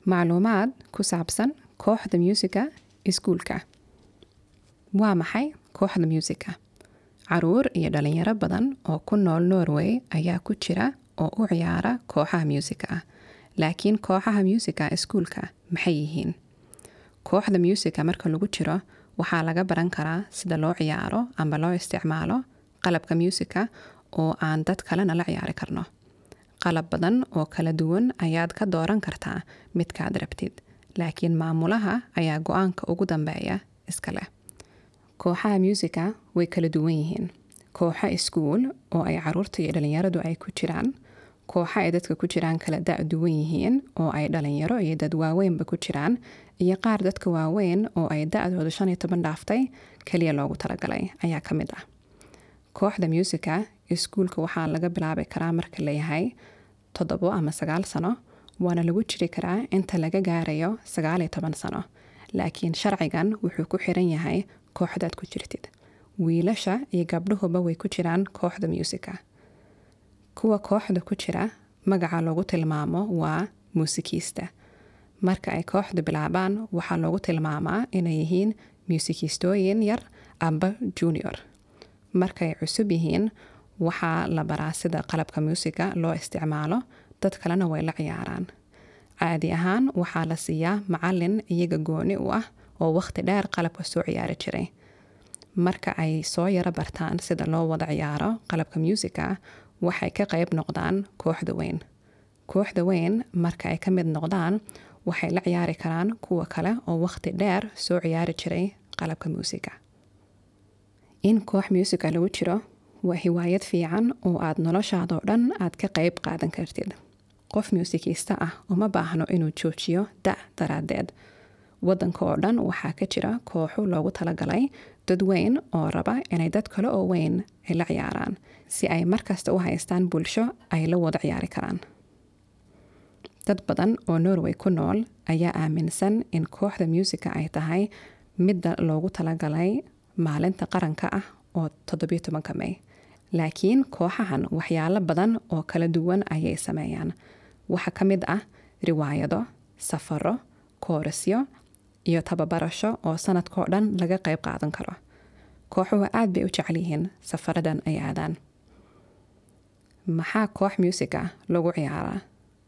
macluumaad ku saabsan kooxda muusika iskuulka waa maxay kooxda muusika caruur iyo dhalinyaro badan oo ku nool norway ayaa ku jira oo u ciyaara kooxaha muusika ah laakiin kooxaha muusika iskuulka maxay yihiin kooxda muusika marka lagu jiro waxaa laga baran karaa sida loo ciyaaro amba loo isticmaalo qalabka muusika oo aan dad kalena la ciyaari karno qalab badan oo kala duwan ayaad ka dooran kartaa midkaad rabtid laakiin maamulaha ayaa go-aanka ugu dambeeya iska leh kooxaha muusika way kala duwan yihiin kooxo iskuul oo ay caruurta iyo dhalinyaradu ay ku jiraan kooxo ay dadka ku jiraan kala da' duwan yihiin oo ay dhalinyaro iyo dad waaweynba ku jiraan iyo qaar dadka waaweyn oo ay da-dooda shan iyo toban dhaaftay keliya loogu talagalay ayaa ka mid ah kooxda muusika iskuulka waxaa laga bilaabi karaa marka layahay toddobo ama sagaal sano waana lagu jiri karaa inta laga gaarayo sagaal iyo toban sano laakiin sharcigan wuxuu ku xiran yahay kooxdaad ku jirtid wiilasha iyo gabdhuhuba way ku jiraan kooxda muusika kuwa kooxda ku jira magaca loogu tilmaamo waa muusikiista marka ay kooxdu bilaabaan waxaa loogu tilmaamaa inay yihiin muusikistooyin yar amba junior markay cusub yihiin waxaa la baraa sida qalabka muusika loo isticmaalo dad kalena way la ciyaaraan caadi ahaan waxaa la siiyaa macalin iyaga gooni u ah oo wakhti dheer qalabka soo ciyaari jiray marka ay soo yaro bartaan sida loo wada ciyaaro qalabka muusika waxay ka qayb noqdaan kooxda weyn kooxda weyn marka ay ka mid noqdaan waxay la ciyaari karaan kuwa kale oo wakhti dheer soo ciyaari jiray qalabka muusika in koox muusika lagu jiro waa hiwaayad fiican oo aad noloshaadoo dhan aad ka qayb qaadan kartid qof muusikiista ah uma baahno inuu joojiyo da' daraaddeed waddanka oo dhan waxaa ka jira kooxu loogu talagalay dad weyn oo raba inay dad kale oo weyn ay la ciyaaraan si ay markasta u haystaan bulsho ay la wada ciyaari karaan dad badan oo norway ku nool ayaa aaminsan in kooxda muusika ay tahay midda loogu talagalay maalinta qaranka ah oo toddobiyo tobanka may laakiin kooxahan waxyaalo badan oo kala duwan ayay sameeyaan waxaa ka mid ah riwaayado safaro koorasyo iyo tababarasho oo sanadkao dhan laga qayb qaadan karo kooxuhu aad bay u jecel yihiin safaradan ay aadaan maxaa koox muusika lagu ciyaaraa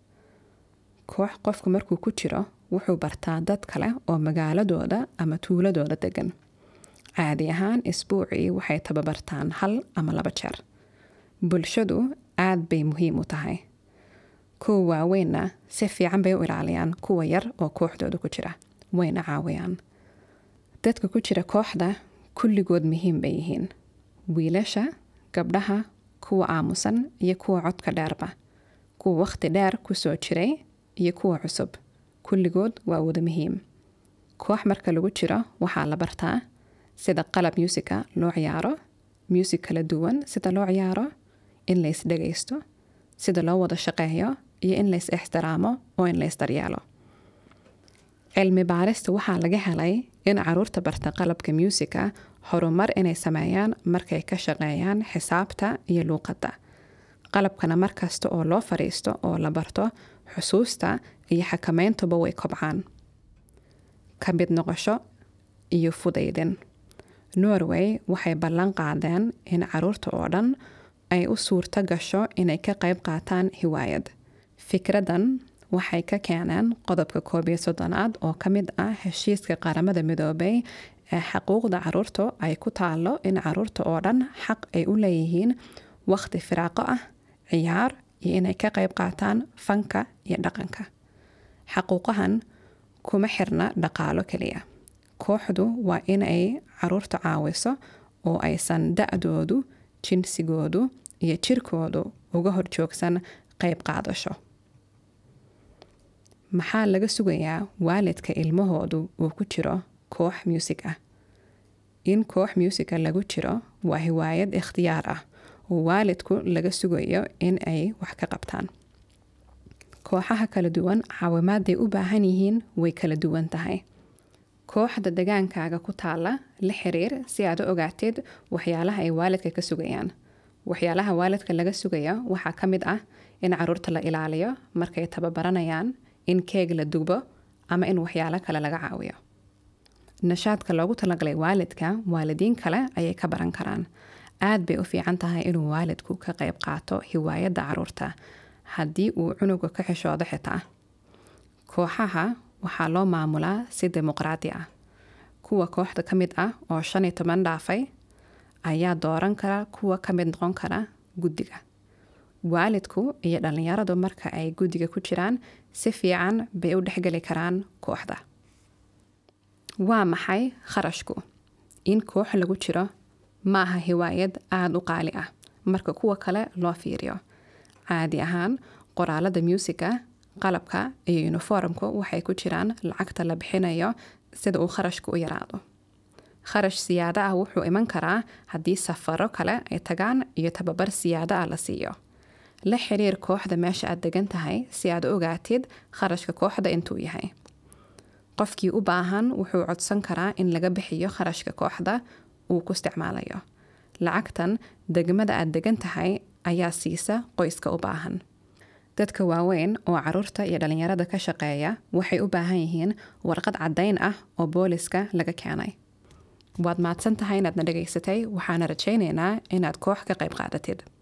koox qofku markuu ku jiro wuxuu bartaa dad kale oo magaaladooda ama tuuladooda degan caadi ahaan isbuucii waxay tababartaan hal ama laba jeer bulshadu aad bay muhiim u tahay kuwa waaweynna si fiican bay u ilaaliyaan kuwa yar oo kooxdooda ku jira wayna caawiyaan dadka ku jira kooxda kulligood muhiim bay yihiin wiilasha gabdhaha kuwa aamusan iyo kuwa codka dheerba kuwa wakhti dheer ku soo jiray iyo kuwa cusub kulligood waa wada muhiim koox marka lagu jiro waxaa la bartaa sida qalab muusika loo ciyaaro muusik kala duwan sida loo ciyaaro in lays dhagaysto sida loo wada shaqeeyo iyo in lays ixtiraamo oo in lays daryeelo cilmi baarista waxaa laga helay in caruurta barta qalabka muusika horumar inay sameeyaan markay ka shaqeeyaan xisaabta iyo luuqadda qalabkana markasta oo loo fadhiisto oo la barto xusuusta iyo xakameyntuba way kobcaan ka mid noqosho iyo fudaydin norway waxay ballan qaadeen in caruurta oo dhan ay u suurto gasho inay ka qayb qaataan hiwaayad fikraddan waxay ka keeneen qodobka koob iyo soddonaad oo ka mid ah heshiiska qaramada midoobay ee xuquuqda caruurta ay ku taalo in caruurta oo dhan xaq ay u leeyihiin wakhti firaaqo ah ciyaar iyo inay ka qayb qaataan fanka iyo dhaqanka xaquuqahan kuma xirna dhaqaalo keliya kooxdu waa inay caruurta caawiso oo aysan da-doodu jinsigoodu iyo jirkoodu uga horjoogsan qayb qaadasho maxaa laga sugayaa waalidka ilmahoodu uu ku jiro koox muusig ah in koox muusika lagu jiro waa hiwaayad ikhtiyaar ah oo waalidku laga sugayo in ay wax ka qabtaan kooxaha kala duwan caawimaadday u baahan yihiin way kala duwan tahay kooxda degaankaaga ku taala la xiriir si aad u ogaatid waxyaalaha ay waalidka ka sugayaan waxyaalaha waalidka laga sugaya waxaa ka mid ah in caruurta la ilaaliyo markay tababaranayaan in keeg la dugbo ama in waxyaalo kale laga caawiyo nashaadka loogu talagalay waalidka waalidiin kale ayay ka baran karaan aad bay u fiican tahay inuu waalidku ka qayb qaato hiwaayadda caruurta haddii uu cunuga ka xishoodo xitaa kooxaha waxaa loo maamulaa si dimuqraadi ah kuwa kooxda ka mid ah oo shan iyo toban dhaafay ayaa dooran kara kuwa ka mid noqon kara guddiga waalidku iyo dhallinyaradu marka ay guddiga ku jiraan si fiican bay u dhexgeli karaan kooxda waa maxay kharashku in koox lagu jiro ma aha hiwaayad aada u qaali ah marka kuwa kale loo fiiriyo caadi ahaan qoraalada muusiga qalabka iyo uniformku waxay ku jiraan lacagta la bixinayo sida uu kharashku u yaraado kharash siyaado ah wuxuu iman karaa haddii safaro kale ay tagaan iyo tababar siyaado ah la siiyo la xiriir kooxda meesha aad degan tahay si aad u ogaatid kharashka kooxda intuu yahay qofkii u baahan wuxuu codsan karaa in laga bixiyo kharashka kooxda uu ku isticmaalayo lacagtan degmada aad degan tahay ayaa siisa qoyska u baahan dadka waaweyn oo caruurta iyo dhallinyarada ka shaqeeya waxay u baahan yihiin warqad caddayn ah oo booliska laga keenay waad mahadsan tahay inaad na dhegaysatay waxaana rajaynaynaa inaad koox ka qayb qaadatid